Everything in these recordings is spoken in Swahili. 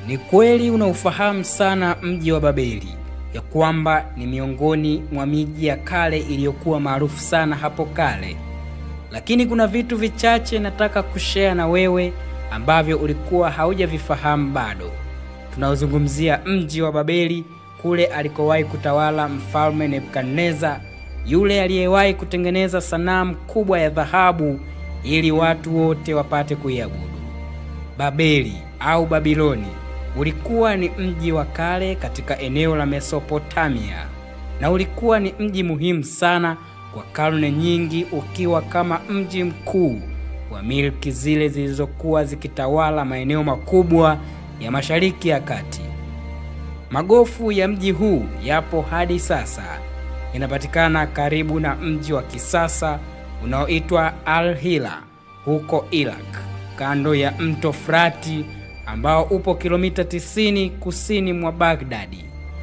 Ni kweli unaufahamu sana mji wa Babeli, ya kwamba ni miongoni mwa miji ya kale iliyokuwa maarufu sana hapo kale, lakini kuna vitu vichache nataka kushare na wewe ambavyo ulikuwa haujavifahamu bado. Tunaozungumzia mji wa Babeli, kule alikowahi kutawala mfalme Nebukadneza, yule aliyewahi kutengeneza sanamu kubwa ya dhahabu ili watu wote wapate kuiabudu. Babeli au Babiloni ulikuwa ni mji wa kale katika eneo la Mesopotamia na ulikuwa ni mji muhimu sana kwa karne nyingi, ukiwa kama mji mkuu wa milki zile zilizokuwa zikitawala maeneo makubwa ya Mashariki ya Kati. Magofu ya mji huu yapo hadi sasa, inapatikana karibu na mji wa kisasa unaoitwa Al-Hila huko Iraq, kando ya mto Frati ambao upo kilomita 90 kusini mwa Bagdadi.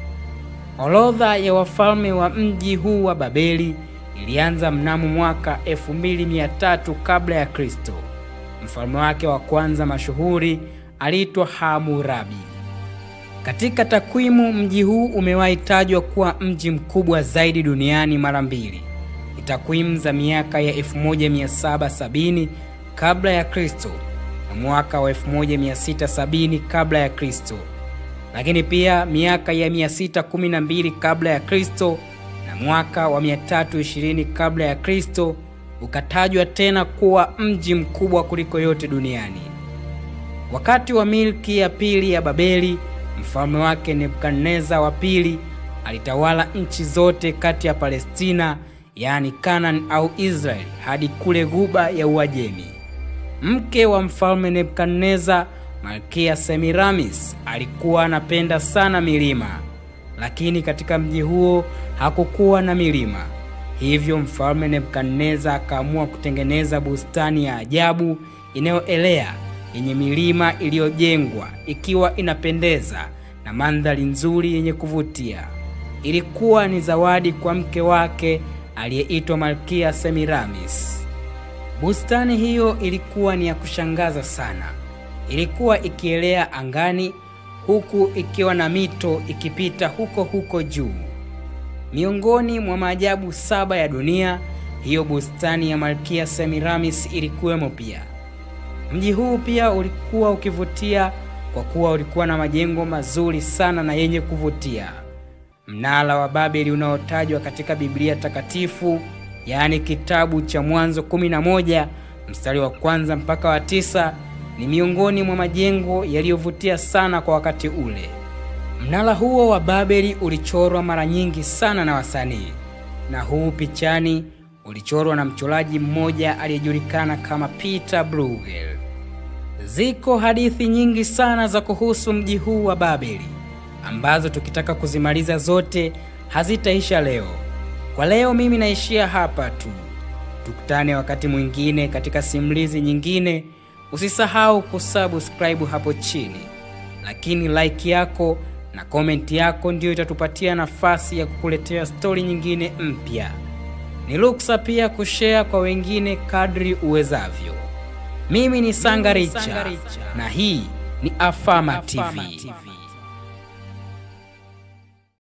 Orodha ya wafalme wa mji huu wa Babeli ilianza mnamo mwaka 2300 kabla ya Kristo. Mfalme wake wa kwanza mashuhuri aliitwa Hammurabi. Katika takwimu, mji huu umewahi tajwa kuwa mji mkubwa zaidi duniani mara mbili. Ni takwimu za miaka ya 1770 kabla ya Kristo na mwaka wa 1670 kabla ya Kristo, lakini pia miaka ya 612 kabla ya Kristo na mwaka wa 320 kabla ya Kristo ukatajwa tena kuwa mji mkubwa kuliko yote duniani. Wakati wa milki ya pili ya Babeli, mfalme wake Nebukadneza wa pili alitawala nchi zote kati ya Palestina, yaani Kanani au Israeli, hadi kule ghuba ya Uajemi. Mke wa mfalme Nebukadneza, Malkia Semiramis, alikuwa anapenda sana milima, lakini katika mji huo hakukuwa na milima. Hivyo mfalme Nebukadneza akaamua kutengeneza bustani ya ajabu inayoelea yenye milima iliyojengwa ikiwa inapendeza na mandhari nzuri yenye kuvutia. Ilikuwa ni zawadi kwa mke wake aliyeitwa Malkia Semiramis. Bustani hiyo ilikuwa ni ya kushangaza sana. Ilikuwa ikielea angani huku ikiwa na mito ikipita huko huko juu. Miongoni mwa maajabu saba ya dunia, hiyo bustani ya Malkia Semiramis ilikuwemo pia. Mji huu pia ulikuwa ukivutia kwa kuwa ulikuwa na majengo mazuri sana na yenye kuvutia. Mnara wa Babeli unaotajwa katika Biblia Takatifu, yaani kitabu cha Mwanzo 11 mstari wa kwanza mpaka wa tisa, ni miongoni mwa majengo yaliyovutia sana kwa wakati ule. Mnara huo wa Babeli ulichorwa mara nyingi sana na wasanii, na huu pichani ulichorwa na mchoraji mmoja aliyejulikana kama Peter Bruegel. Ziko hadithi nyingi sana za kuhusu mji huu wa Babeli ambazo tukitaka kuzimaliza zote hazitaisha leo. Kwa leo mimi naishia hapa tu. Tukutane wakati mwingine katika simulizi nyingine. Usisahau kusubscribe hapo chini, lakini like yako na komenti yako ndiyo itatupatia nafasi ya kukuletea stori nyingine mpya. Ni ruksa pia kushare kwa wengine kadri uwezavyo. Mimi ni Sanga Richa na hii ni Afama TV.